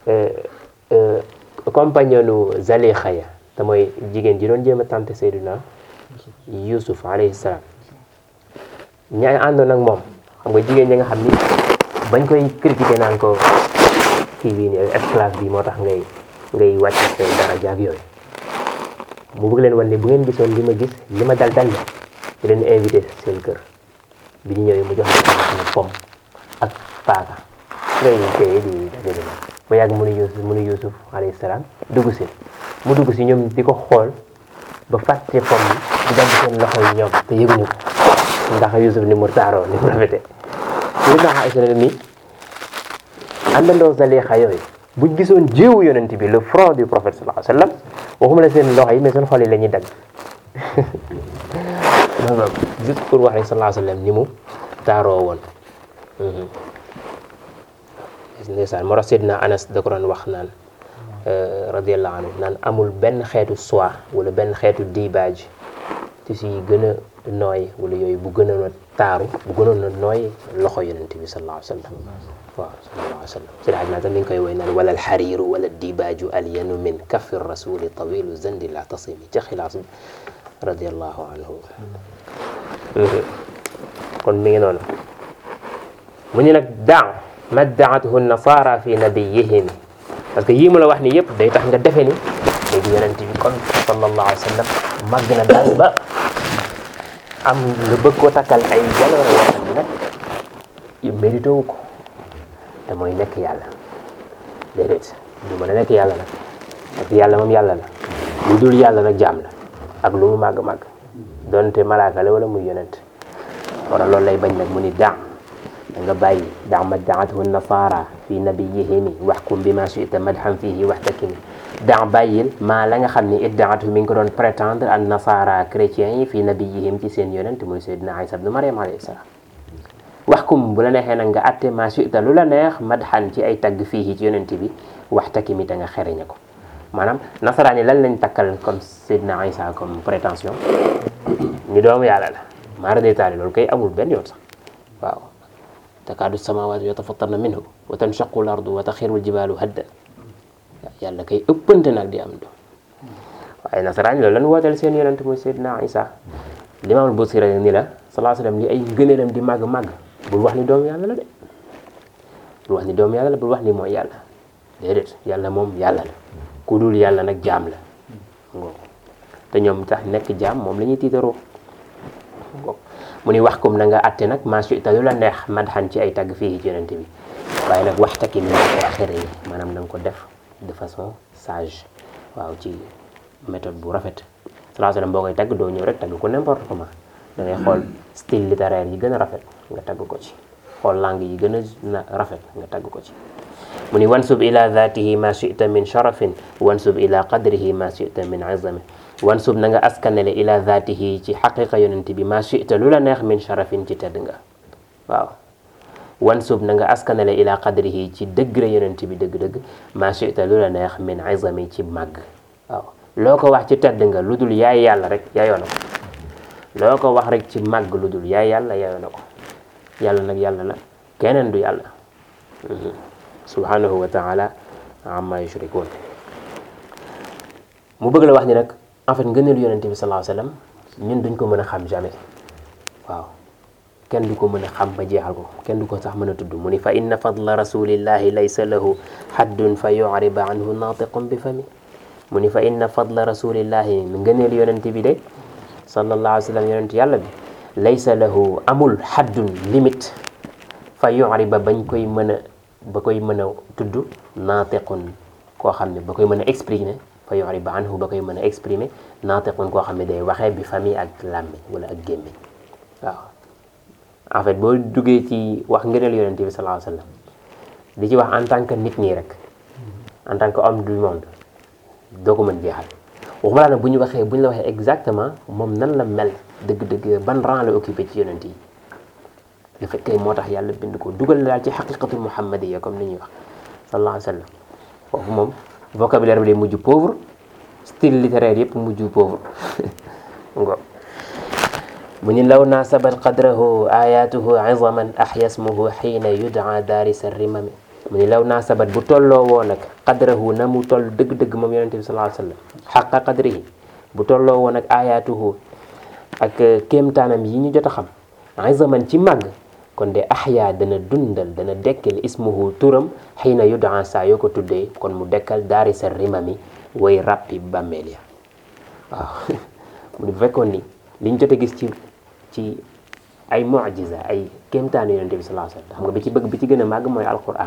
compagnonu zalixa ya te mooy jigéen ji doon jéem a tante Seydina Yusuf alayhi salaam ña àndoon ak moom xam nga jigéen ñi nga xam ni bañ koy critiquer naan ko kii bii nii esclave bi moo tax ngay ngay wàcc say daraja ak yooyu mu bëgg leen wan ne bu ngeen gisoon li ma gis li ma dal dal la di leen invité seen kër bi ñu ñëwee mu jox leen pom ak paaka ngay téye di dajale ba yàgg mu ne Yusuf mu ne Yusuf alayhi salaam dugg si mu dugg si ñoom di ko xool ba fàtte pom bi di dagg seen loxo yi ñoom te yëguñu ko ndax Yusuf ni mu taaroo ni mu rafete li ndax Aïcha ne ni àndandoo Zalixa yooyu buñ gisoon jiwu yonent bi le front du prophète sallallahu alayhi wa sallam waxuma la seen loxo yi mais seen xol yi la ñuy dagg loolu juste pour wax rek sallallahu alayhi wa sallam ni mu taaroo woon ndeysaan moo tax Seydina Anas da ko doon wax naan radiallahu anhu naan amul benn xeetu soie wala benn xeetu dibaaj ci si gën a nooy wala yooyu bu gënoon a taaru bu gënoon a nooy loxo yonent bi sallallahu alayhi wa sallam waaw sallallahu alayhi wa sallam si daaj naa tam mi ngi koy woy naan wala alxariiru wala dibaaju alyanu min kafi rasuli tawilu zandi la tasimi ca xilaas bi radiallahu anhu kon mi ngi noonu mu ñu nag daa maddaathu nasara fi nabiyihim parce que yii mu la wax ni yëpp day tax nga defe ni léegi yonent bi kon sallallahu alayhi wa sallam màgg na daal ba am nga bëgg koo takkal ay jaloore yoo xam ne nag mérité wu ko te mooy nekk yàlla déedéet du mën a nekk yàlla nag parce que yàlla moom yàlla la lu dul yàlla nag jaam la ak lu mu màgg-màgg donte malaaka la wala muy yonent wala loolu lay bañ nag mu ni daa da nga bàyyi daa maddaathu nasara fi nabiyihimi waxkum bi ma chita madhan fihi waxtakimi daa bàyyil maa la nga xam ni iddaatu mi ngi ko doon prétendre an nasara chrétiens yi fi nabiyihim ci seen yonent muy Seydina Isa ibnu Mariam alayhi salaam waxkum bu la neexee nag nga atte ma chita lu la neex madhan ci ay tagg fii ci yonent bi waxtakimi te nga xereñe ko maanaam nasaraan yi lan lañ takkal kon Seydina Isa comme prétention ni doomu yàlla la maara détaali loolu kay amul benn yoon sax waaw takaadu samaawaatu yatafattarna minhu wa tanshaqu l ardu wa taxiru ljibaalu hadda yàlla kay ëppante nag di am do waaye nasaraan yi loolu lan wooteel seen yonent muy Seydina Isa limaamul Busiri ni la salaa sallam li ay ngëneelam di màgg màgg bul wax ni doomu yàlla la de bul wax ni doomu yàlla la bul wax ni mooy yàlla déedéet yàlla moom yàlla la ku dul yàlla nag jaam la ngoo te ñoom tax nekk jaam moom la ñuy tiitaroo ngoo mu ni wax comme na nga atte nag maa ta lu la neex madxan ci ay tagg fii ci yonent bi waaye nag waxtaki mi nga ko xere yi maanaam na nga ko def de façon sage waaw ci méthode bu rafet salaa sallam boo koy tagg doo ñëw rek tagg ko n'importe comment da ngay xool style littéraire yi gën a rafet nga tagg ko ci xool langue yi gën a rafet nga tagg ko ci mu ni wansub ila dhatihi ma chita min sharafin wansub ila qadrihi ma chita min izami wansub na nga askanele ila dhatihi ci xaqiqa yonent bi ma chita lu la neex min sharafin ci tedd nga waaw wansub na nga askanele ila qadrihi ci degré yonent bi dëgg-dëgg ma chita lu la neex min izami ci màgg waaw loo ko wax ci tedd nga lu dul yaay yàlla rek yaayoo na ko loo ko wax rek ci màgg lu dul yaay yàlla yaayoo na ko yàlla nag yàlla la keneen du yàlla subhanahu wa taala amma yushrikun mu bëgg la wax ni nag en fait ngëneelu yonente bi sallallahu alayhi wasallam ñun duñ ko mën a xam jamais waaw kenn du ko mën a xam ba jeexal ko kenn du ko sax mën a tudd mu ni fa inna fadla rasulillahi laysa lahu haddun fa yu'riba anhu natiqun bi fami mu ni fa inna fadla rasulillahi ngëneelu yonente bi de sallallahu alayhi wasallam yonente yàlla bi laysa lahu amul haddun limite fa yu'riba bañ koy mën a ba koy mën a tudd natiqun koo xam ne ba koy mën a exprimer fa yu'riba anhu ba koy mën a exprimer natiqun koo xam ne day waxee bi famille ak làmmiñ wala ak gémmiñ waaw en fait boo duggee ci wax ngëneel yonent bi sallallahu alayhi wasallam di ci wax en tant que nit ñi rek en tant que homme du monde doo ko mën jeexal waxuma laa nag bu ñu waxee bu ñu la waxee exactement moom nan la mel dëgg-dëgg ban rang la occupé ci yonent yi lu fekkee moo tax yàlla bind ko dugal na daal ci xaqiqatul muhammadiya comme ni ñuy wax sallallahu alayhi wasallam foofu moom vocabulaire bi day mujj pauvre style littéraire yëpp mujj pauvre ngo mu ni law naasabat qadrahu ayatuhu izaman ahya ismuhu xiina yudaa daarisa rimami mu ni law naasabat bu tolloo woo nag qadrahu na mu toll dëgg-dëgg moom yonente bi sallallahu alayhi wasallam xaqa qadrihi bu tolloo woo nag ayatuhu ak kéemtaanam yi ñu jot a xam izaman ci màgg kon de ahya dana dundal dana dekkal ismuhu turam xiina yudaa saa yoo ko tuddee kon mu dekkal daarisa rimami way ràppi bàmmeel ya waaw mu ni bu fekkoon ni liñ jot a gis ci ci ay mu'jiza ay kéemtaanu yonente bi sallallahu alayhi wasallam xam nga bi ci bëgg bi ci gën a màgg mooy alquran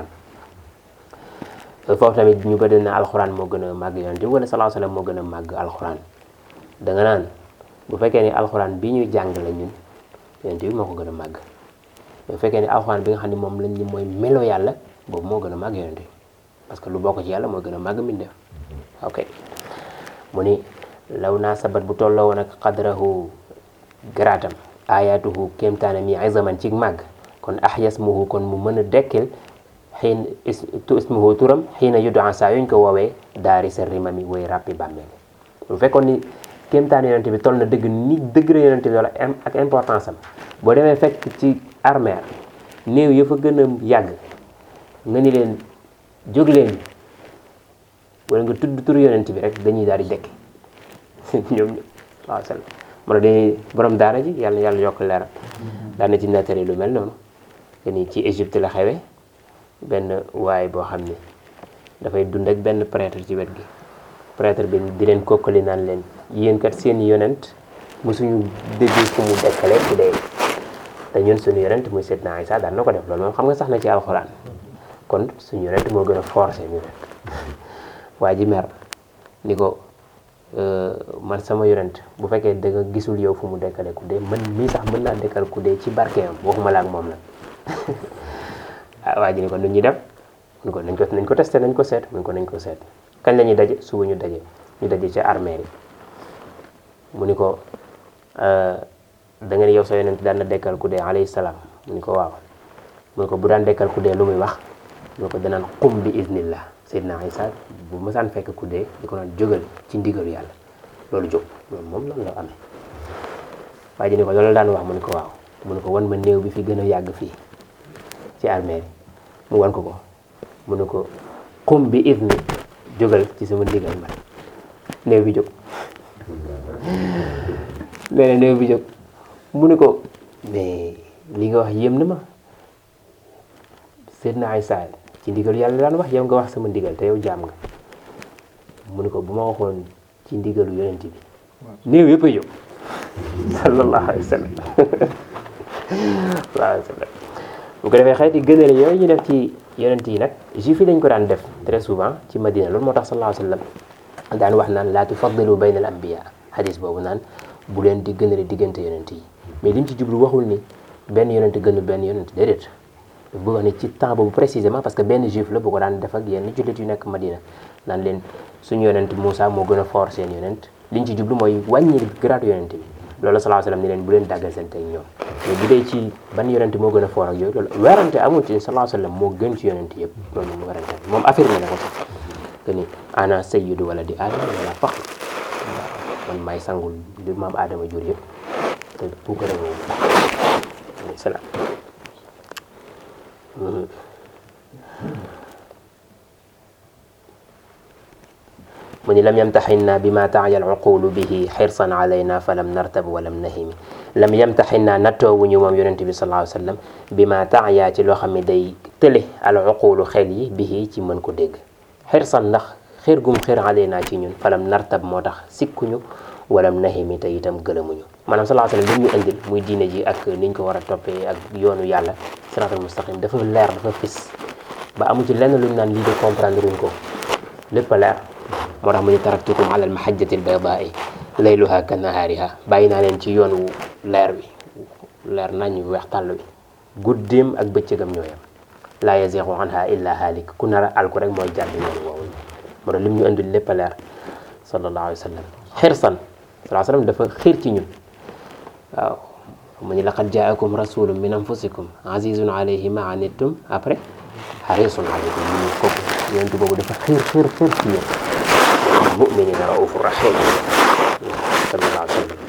foofu tamit ñu bëri na alquran moo gën a màgg yonente bi wala sallallahu alayhi wasallam moo gën a màgg alquran da nga naan bu fekkee ni alquran bi ñuy jàng la ñun yonente bi moo ko gën a màgg bu fekkee ni alquran bi nga xam ne moom lañ ni mooy melo yàlla boobu moo gën a màgg yonente bi parce que lu bokk ci yàlla moo gën a màgg mbindeef ok mu ni law naa sabat bu tolloo woon ak qadrahu garaatam ayatuhu kéemtaanam yi izaman ci màgg kon ahyasmuhu kon mu mën a dekkil xiin ismuhu turam xiina yudaa saa yuñ ko woowee daari sa rimami woy ràppi bàmmeel bu fekkoon ni kéemtaan yonente bi toll na dëgg ni degré yonente bi wala ak importance am boo demee fekk ci armeer néew ya fa gën a yàgg nga ni leen jóg leen wala nga tudd turu yonente bi rek dañuy daal di dekki ñoom waaw sal moo tax dañuy borom daara ji yàlla yàlla yokk leeral daan na ci nettali lu mel noonu que ni ci Égypte la xewe benn waay boo xam ne dafay dund ak benn prêtre ci wet gi prêtre bi di leen kokkali naan leen yéen kat seen yonent mosuñu dégg fu mu dekkale ku dee te ñun suñu yonent muy Seydina Isa daan na ko def loolu moom xam nga sax na ci alxuraan kon suñu yonent moo gën a forcé ñu rek waa ji mer ni ko man sama yonent bu fekkee da nga gisul yow fu mu dekkale ku dee man mii sax mën naa dekkal ku dee ci barkeem waxuma la ak moom nag ah waa ji ni ko nu ñuy def mun ko nañ ko nañ ko testé nañ ko seet mun ko nañ ko seet kañ la ñuy daje suba ñu daje ñu daje ci armée yi mu ni ko da nga ne yow sa yonent daan na dekkal ku dee alayhi salaam mu ni ko waaw mu ni ko bu daan dekkal ku dee lu muy wax mu ni ko danaan qum bi iznillah Seydina Isa bu mësaan fekk ku dee di ko naan jógal ci ndigalu yàlla loolu jóg loolu moom loolu la amee waaye ji ni ko loolu daan wax mu ni ko waaw mu ni ko wan ma néew bi fi gën a yàgg fii ci armée mu wan ko ko mu ni ko qum bi izni jógal ci sama ndigal man néew bi jóg nee na néew bi jóg mu ni ko mais li nga wax yéem na ma Seydina Isa ci ndigal yàlla daan wax yow nga wax sama ndigal te yow jaam nga mu ni ko bu ma waxoon ci ndigalu yonent bi néew yëpp a jóg sallallahu alayhi wa sallam waaw sallam bu ko defee xeeti gënale yooyu ñu def ci yonent yi nag juif yi dañ ko daan def très souvent ci Madina loolu moo tax sallallahu alayhi wa sallam daan wax naan laa tufaddilu bayna al anbiya hadis boobu naan bu leen di gënale diggante yonent yi mais li mu ci jublu waxul ni benn yonent gënu benn yonent déedéet bu wax ni ci temps boobu précisément parce que benn juif la bu ko daan def ak yenn jullit yu nekk Madina naan leen suñu yonent Moussa moo gën a fort seen yonent liñ ci jublu mooy wàññi grade yonent bi loolu sallallahu alayhi wasallam ni leen bu leen dàggal seen tey ñoom mais bu dee ci ban yonent moo gën a fort ak yooyu loolu werante amul ci sallallahu alayhi wasallam moo gën ci yonent yëpp loolu moom werante moom affirmé na ko sax que ni ana sayyidu wala di aadama wala faxr waaw man maay sangul li maam aadama jur yëpp te bu ko réew salaam mu ni lam yamtaxinna bi ma taaya alcuqulu bihi xirsan alayna fa lam nartab wa lam nahimi lam yamtaxinna nattoowuñu moom yonente bi sallallahu alayhi wa sallam bi ma taaya ci loo xam ne day tële alcuqulu xel yi bihi ci mën ko dégg xirsan ndax xir gum xir alayna ci ñun fa lam nartab moo tax sikkuñu walam nahimi te itam gëlëmuñu maanaam sallallahu alayhi wa sallam li ñu indil muy diine ji ak niñ ko war a toppee ak yoonu yàlla siraatal mustaqim dafa leer dafa fis ba amu ci lenn luñ naan lii de comprendre luñ ko lépp a leer moo tax mu ni taraktukum ala almahajjati albaydaai layluha ka nahaariha bàyyi naa leen ci yoon wu leer wi leer nañ wu weex tàll wi guddeem ak bëccëgam ñooyam laa yaziixu anha illa haalik ku nar a alku rek mooy jàdd yoon woowu moo tax lim ñu indil lépp a leer sallallahu alayhi wa sallam xirsan salaa sallam dafa xiir ci ñun waaw mu ni laqad jaakum rasulun min anfusikum azizun alayhi ma anittum après harisun alaykum mu ni kooku yonent boobu dafa xiir xiir xiir ci yéen muminina raufur rahim sallallahu alayhi wa sallam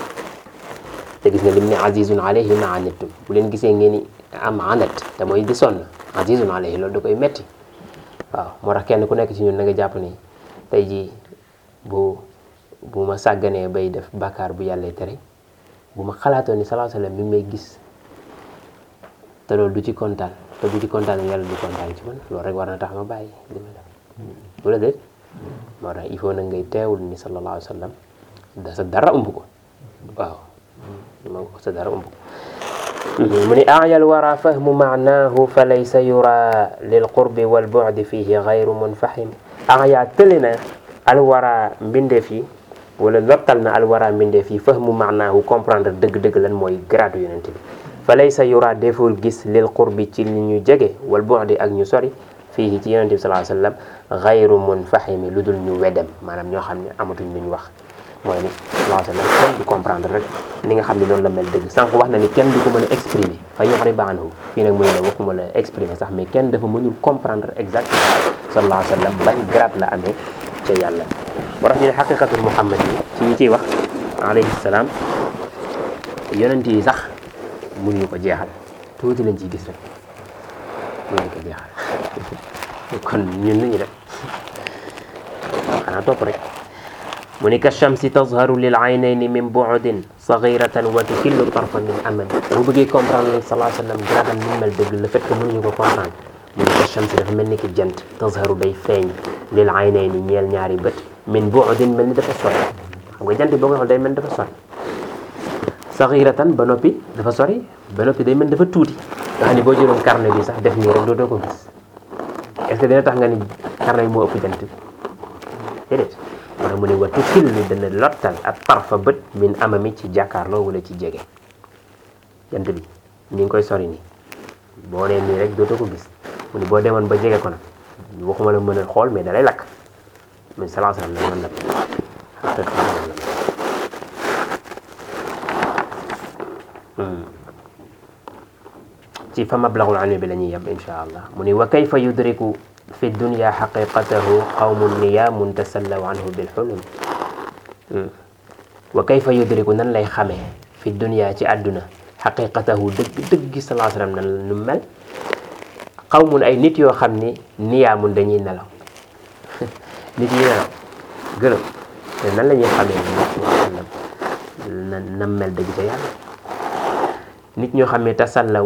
te gis nga lim ne azizun alayhi ma anittum bu leen gisee ngeen ni am anat te mooy di sonn azizun alayhi loolu da koy metti waaw moo tax kenn ku nekk ci ñun na nga jàpp ni tey jii bu bu ma sàgganee bay def bàkkaar bu yàlla tere bu ma xalaatoon ni sallallahu alayhi wa sallam mi ngi may gis te loolu du ci kontaan te bu ci kontaan yàlla du kontaan ci man loolu rek war na tax ma bàyyi li ma def bu la déet moo tax il faut nag ngay teewul ni sallallahu alayhi wa sallam da sa dara ëmb ko waaw ma ko sa dara ëmb ko mu ni ayal wara fahmu maanaahu fa laysa yura lil qurbi wal bu'di fihi gayru munfahim aya tëli na alwara mbindeef yi wala lottal na alwara mbindeef yi fahmu maanaahu comprendre dëgg-dëgg lan mooy grade yonent bi fa laysa yura deful gis lil qurbi ci li ñu jege wal bu'di ak ñu sori fii ci yonent bi sallallahu alayhi wasallam gayru munfahimi lu dul ñu wedem maanaam ñoo xam ne amatuñ lu ñu wax mooy ni sallallahu alayhi wasallam kenn du comprendre rek ni nga xam ne noonu la mel dëgg sànq wax na ni kenn du ko mën a exprimer fa yu'riba anhu fii nag muy ne waxuma la exprimer sax mais kenn dafa mënul comprendre exactement sallallahu alayhi wasallam ban grade la amee ca yàlla moo tax ñu ne xaqiqatul muhammad yi ci ñi ciy wax alayhi salaam yonent yi sax mënuñu ko jeexal tuuti lañ ciy gis rek mënuñu ko jeexal kon ñun nañu def xanaa topp rek mu ni ka shamsi tazharu lil aynayni min bu'din saghiratan wa tukillu tarfa min aman bu bëggee comprendre sallallahu alayhi wa sallam gradam ni mel dëgg le fait que mënuñu ko comprendre mu ni ka shamsi dafa mel ni ki jant tazharu day feeñ lil aynayni ñeel ñaari bët min bu'din mel ni dafa sori xam nga jant boo ko xool day mel ni dafa sori saghiratan ba noppi dafa sori ba noppi day mel dafa tuuti nga xam ne boo jëloon carnet bi sax def nii rek doo doo ko gis est-ce que dina tax nga ni carnet bi moo ëpp jant bi déedéet moo tax mu ne wa tukil ni dana lottal ak tarfa bët min amami ci jàkkaarloo wala ci jege jant bi ni ngi koy sori nii boo nee nii rek dootoo ko gis mu ni boo demoon ba jege ko nag waxuma la mën a xool mais dalay lakk mais salaa salaam nag mën na ci fa mablaghul ilmi bi la ñuy yem insha allah mu ni wa kayfa yudriku fi dunya xaqiqatahu qawmun niyaamun tasallaw anhu bil xulum wa kayfa yudriku nan lay xamee fi dunya ci àdduna xaqiqatahu dëgg dëgg salaa salaam nan nu mel qawmun ay nit yoo xam ni niyaamun dañuy nelaw nit yi nelaw gërëm te nan la ñuy xamee sallam na na mel dëgg ca yàlla nit ñoo xam ne tasallaw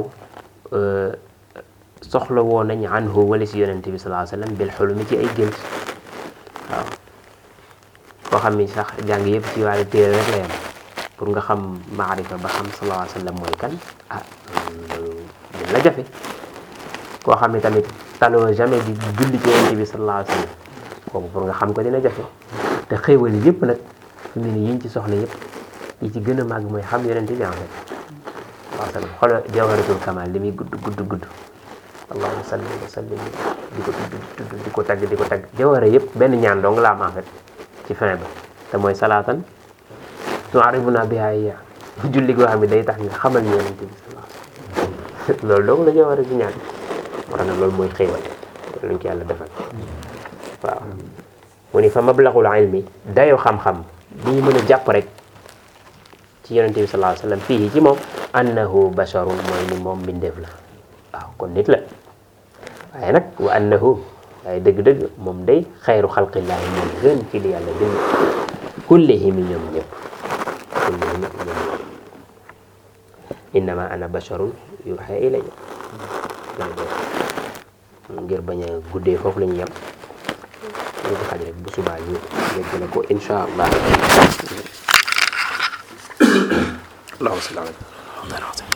soxla woo nañ anhu wala si yonente bi sallallahu alayhi wasallam bil xulumi ci ay gént waaw koo xam ni sax jàng yëpp ci wàllu téere rek la yam pour nga xam maarifa ba xam sallallahu alayhi wasallam mooy kan ah loolu la jafe koo xam ne tamit taloo jamais di julli ci yonente bi sallallahu alayhi wasallam kooku pour nga xam ko dina jafe te xéewal yi yëpp nag fi mu ne yiñ ci soxla yëpp yi ci gën a màgg mooy xam yonente bi en fait waaw sallam xoolal jawharatul kamal li muy gudd gudd gudd allahumma salli wa sallim di ko tudd di ko tagg di ko tagg jawhara yëpp benn ñaan dong la am en fait ci fin ba te mooy salaatan tu'arifuna biha iya julli goo xam ne day tax nga xamal ñu yonente bi sallallahu loolu dong la jawhara ci ñaan moo tax nag loolu mooy xéewal luñ ci yàlla defal waaw mu ni fa mablaghul ilmi dayoo xam-xam bi ñu mën a jàpp rek ci yonente bi sallallahu alayhi wasallam fii ci moom annahu basharun mooy ni moom mbindeef la waaw kon nit la waaye nag wa annahu waaye dëgg-dëgg moom day xayru xalqillaahi moom gën ci li yàlla bind kullihim ñoom ñëpp kullihim ñoom ñëpp innama ana basharun yuuxa ilayya ngir bañ a guddee foofu la ñu yem ñu ko xaj rek bu subaa ñu yeggale ko insha allah allahumma salli ala